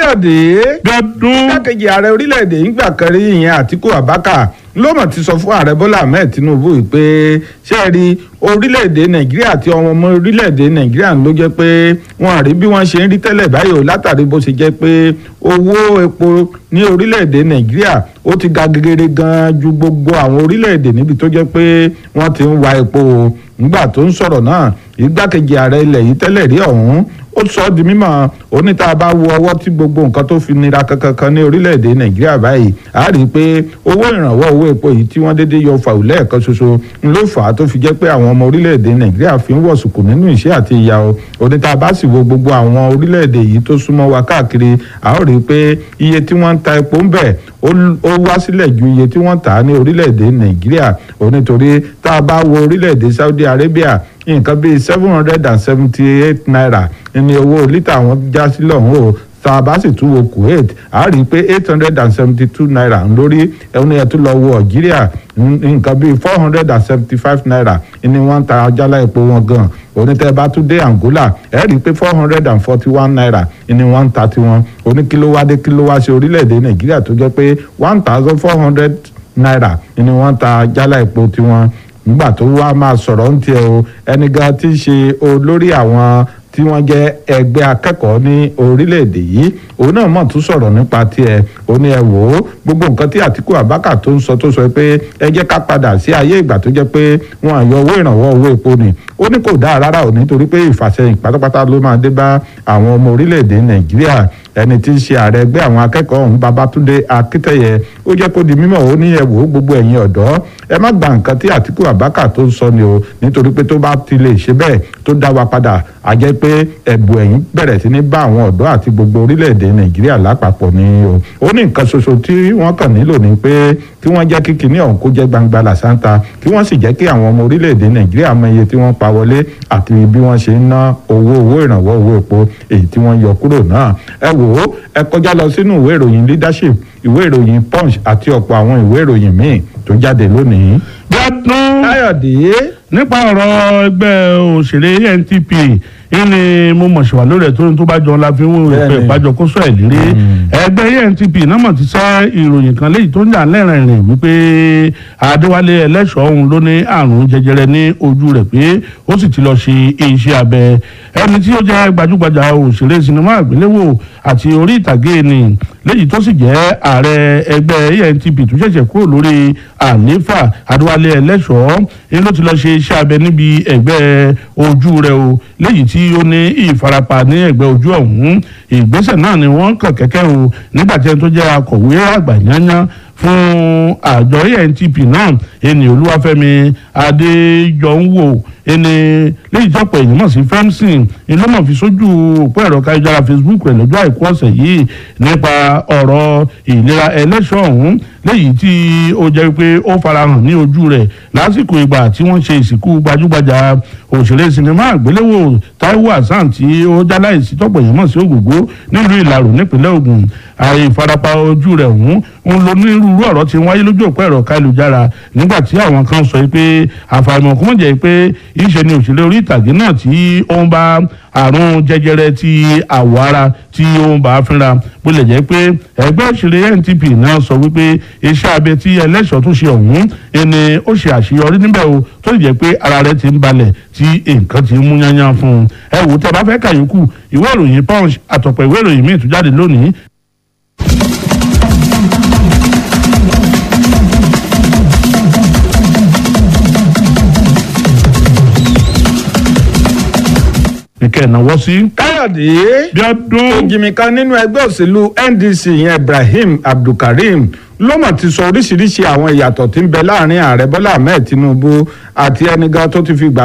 káyọ̀dé gbẹdún igbákejì ààrẹ orílẹ̀-èdè ìgbà kan rí ìyẹn àtíkù abaka ló mọ̀ ti sọ fún ààrẹ bọ́lá ahmed tinubu yìí pé ṣé ẹ rí orílẹ̀-èdè nàìjíríà àti ọmọ ọmọ orílẹ̀-èdè nàìjíríà ló jẹ́ pé wọn àrí bí wọ́n ṣe ń rí tẹ́lẹ̀ báyìí o látàrí bó ṣe jẹ́ pé owó epo ní orílẹ̀-èdè nàìjíríà ó ti ga gegere gan ju gbogbo àwọn orílẹ̀-èdè níbi tó jẹ́ pé wọ́n ti ń wa epo o nígbà tó ń sọ̀rọ̀ náà igbákejì ààrẹ ilẹ̀ yìí tẹ́lẹ̀ rí ọ̀hún ó sọ ọ́ di mímọ̀ oníta bá wo ọwọ́ tí gbogbo nǹkan tó fi nira kankan ní orílẹ̀-èdè nàìjíríà báyìí a rí i pé owó ìrànwọ́ owó epo yìí tí wọ́n déédéé yọ fàù lẹ́ẹ̀kan ṣoṣo ń ló fà á tó fi jẹ́ pé àwọn ọmọ orílẹ̀-èdè nàìjíríà fi ń wọ̀sùkù nínú ìṣẹ́ àti ìyà o oníta bá sì wo gbogbo àwọn orílẹ̀-èdè yìí tó súnmọ́ wa káàkiri a ó rí i pé iye tí wọ́n ń ta epo ń bẹ̀ ó wá sílẹ̀ ju iye tí wọ́n tà á ní orílẹ̀-èdè nàìjíríà onítorí tá a bá wo orílẹ̀-èdè saudi arabia nǹkan bíi seven hundred and seventy eight naira ní owó lítà wọn já sí lọ́hùn o tá a bá sì tún wo kuwait a rí i pé eight hundred and seventy two naira ń lórí ẹni ẹ̀ tún lọ wo algeria nǹkan bíi four hundred and seventy five naira ni wọ́n ń ta jálá epo wọn gan onítẹ̀ bá tún dé angola ẹ rí i pé four hundred and forty one naira ni wọ́n ń ta tiwọn oní kílówádé kílówá sí orílẹ̀-èdè nàìjíríà tó jẹ́ pé one thousand four hundred naira ni wọ́n ń ta jálá epo tiwọn nígbà tó wá máa sọ̀rọ̀ ń tiẹ̀ o ẹni gan tí ń ṣe olórí àwọn tí wọ́n jẹ́ ẹgbẹ́ akẹ́kọ̀ọ́ ní orílẹ̀-èdè yìí òun náà mọ̀ tún sọ̀rọ̀ nípa tiẹ̀ ó ní ẹ wò ó gbogbo nǹkan tí àtìkú àbákà tó ń sọ tó sọ pé ẹ jẹ́ ká padà sí ayé ìgbà tó jẹ́ pé wọn àyọ owó ìrànwọ́ owó epo ni ó ní kò dáa rárá ò nítorí pé ìfàsẹ́yìn pátápátá ló máa dé bá àwọn ọmọ orílẹ̀-èdè nàìjíríà ẹni tí ń ṣe ààrẹ ẹgbẹ́ àwọn akẹ́kọ̀ọ́ ọ̀hún babatunde akítẹ̀yẹ ó jẹ́ kó di mímọ̀ ó ní ẹ wò ó gbogbo ẹ̀yin ọ̀dọ́ ẹ má gba nǹkan tí àtìkú àbákà tó ń sọ ni o nítorí pé tó bá ti lè ṣe bẹ́ẹ̀ tó dá wa padà a jẹ́ pé ẹ̀bù ẹ̀yìn bẹ̀rẹ̀ sí ní bá àwọn ọ̀dọ́ àti gbogbo orílẹ̀-èdè nàìjíríà lápapọ̀ ni o ó ní nǹkan ṣoṣo tí wọ́n kàn nílò ni pé kí wọ́n jẹ́ kí kinní ọ̀hún kó jẹ́ gbangba làṣántà kí wọ́n sì jẹ́ kí àwọn ọmọ orílẹ̀-èdè nàìjíríà mọ iye tí wọ́n pa wọlé àti bí wọ́n ṣe ń ná owó owó ìrànwọ́ owó epo èyí tí wọ́n yọ kúrò náà ẹ wò ó ẹ kọjá lọ sínú ìwé ìròyìn leadership ìwé ìròyìn punch àti ọ̀pọ̀ àwọn ìwé ìròyìn míì tó jáde lónìí. gbẹdún káyọ̀dé nípa ọ̀rọ̀ ẹgbẹ́ òṣèré NTP ìní mo mọ̀ ṣèwà lórí ẹ̀ tó ní tó bá jọ la fi ń wọ́n Bẹ́ẹ̀ni. pé ìbájọ kó sọ ẹ̀ lérí ẹgbẹ́ NTP náà mọ̀ ti sẹ́ ìròyìn kan léyìí tó ń jà lẹ́rìn-ín wípé Adéwálé ẹlẹ́ṣọ̀ ọ̀hún ló ní àrùn jẹjẹrẹ ní ojú rẹ̀ pé ó sì ti lọ ṣe iṣẹ́ abẹ ẹni tí ó jẹ́ gbajúgbajà òṣèré sinimá àgbéléwò àti orí ìtàgé ni léyìí tó sì jẹ́ ààrẹ ẹgbẹ́ NTP tó ṣẹ̀ṣẹ̀ kúrò lórí àlééfà Adéwálé ẹlẹ́ṣọ̀ ni ló ti lọ ṣe iṣẹ́ abẹ níbi ẹ̀gbẹ́ ojú rẹ̀ o léyìí tí ó ní ìfarapa ní ẹ̀gbẹ́ ojú ọ̀hún ìgbésẹ̀ náà ni wọ́n kàn kẹ́kẹ́ o nígbà tí ẹni tó jẹ́ akọ̀wé àgbà yányán fún àjọ ANTP náà ẹni Olúwafẹ́mi Adéjọ̀ǹwò ẹni lẹ́yìn tí ọ̀pọ̀ èèyàn mọ̀ sí femson ni ló mọ̀ fi sójú òpó ẹ̀rọ káyọ̀jára Facebook rẹ̀ lọ́jọ́ àìkú ọ̀sẹ̀ yìí nípa ọ̀rọ̀ ìlera ẹlẹ́ṣọ̀ ọ̀hún léyìí tí ó jẹ́ pé ó farahàn ní ojú rẹ̀ lásìkò ìgbà tí wọ́n ṣe ìsìnkú gbajúgbajà òṣèré sinimá àgbéléwò Táíwò Hasan tí ó jáláìsí tọ́pọ̀ èèyàn mọ̀ sí Ògògó nílùú Ìlarò nípínlẹ̀ Ògùn àìfarapa ojú rẹ̀ ọ̀hún ń lo onírúurú ọ̀rọ̀ tí ń wáyé lójú òpó ẹ̀rọ káyélujára nígbà tí àwọn kan sọ pé àfàìmọ̀ kó mọ̀ jẹ́ pé ìṣe ni òṣèré orí ìtàgé náà tí ó ń bá àrùn jẹjẹrẹ ti àwọ̀ ara tí ó ń bá a fínra bó lè jẹ́ pé ẹgbẹ́ òṣèré NTP náà sọ wípé iṣẹ́ abẹ tí ẹlẹ́ṣọ̀ tó ṣe ọ̀hún ẹni ó ṣe àṣeyọrí níbẹ̀ o tó lè jẹ́ pé ara rẹ̀ ti ń balẹ̀ tí nǹkan ti ń mú yányán fún un ẹ wò tẹ́ bá fẹ́ kàyókù ìwé ìròyìn Punch àtọ̀pọ̀ ìwé ìròyìn míì tó jáde lónìí nìkẹ́ ìnáwó sí. káyọ̀dé bí ọdún òjìmí kan nínú ẹgbẹ́ òṣèlú NDC yẹn Ibrahim Abdulkareem ló mọ̀ ti sọ oríṣiríṣi àwọn ìyàtọ̀ tí ń bẹ láàrin ààrẹ Bọ́lá Ahmed Tinubu àti ẹni gan tó ti fi gbà